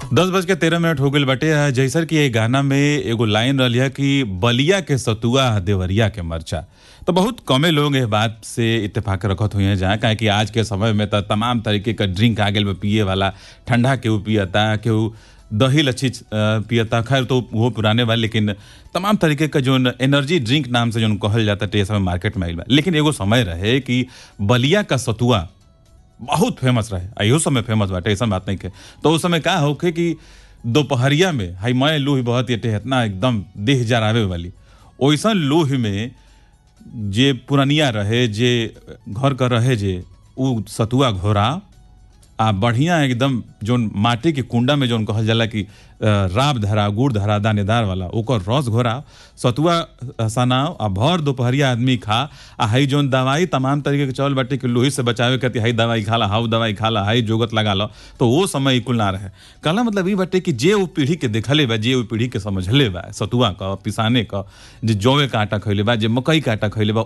दस बज के तेरह मिनट हो गईल बाटे आ, जैसर कि ये गाना में एगो लाइन रहल है कि बलिया के सतुआ देवरिया के मरचा तो बहुत कमे लोग ये बात से इत्तेफाक रखत हुए हैं जहाँ काहे कि आज के समय में तो तमाम तरीके का ड्रिंक आ गए पिए वाला ठंडा केहू पियता केहू दही लच्छी अ, पियता खैर तो वो पुराने बा लेकिन तमाम तरीके का जो एनर्जी ड्रिंक नाम से जो कहल जाता है समय मार्केट में आइल बा लेकिन एगो समय रहे कि बलिया का सतुआ बहुत फेमस रहे आ इहो समय फेमस बाटे ऐसा बात नहीं के तो उस समय का होखे कि दोपहरिया में हाई मैं लूह बहुत ये इतना एकदम देह जरावे वाली ओइसन लूह में जे पुरनिया रहे जे घर का रहे जे उ सतुआ घोरा आ बढ़िया एकदम जोन माटी के कुंडा में जोन कहल जाला कि अ, राब धरा गुड़ धरा दानेदार वाला ओकर रस घोरा सतुआ सनाव आ भर दोपहरिया आदमी खा आ हई जोन दवाई तमाम तरीके के चौल बाटे कि लोही से बचावे खातिर हई दवाई खाला हाउ दवाई खाला हई जोगत लगा लो तो वो समय कुल ना रहे कहला मतलब ई बाटे कि जे वो पीढ़ी के देखले बा जे वो पीढ़ी के समझले बा सतुआ का पिसाने का जे जौवे का आटा खैले बा जे मकई का आटा खैले बा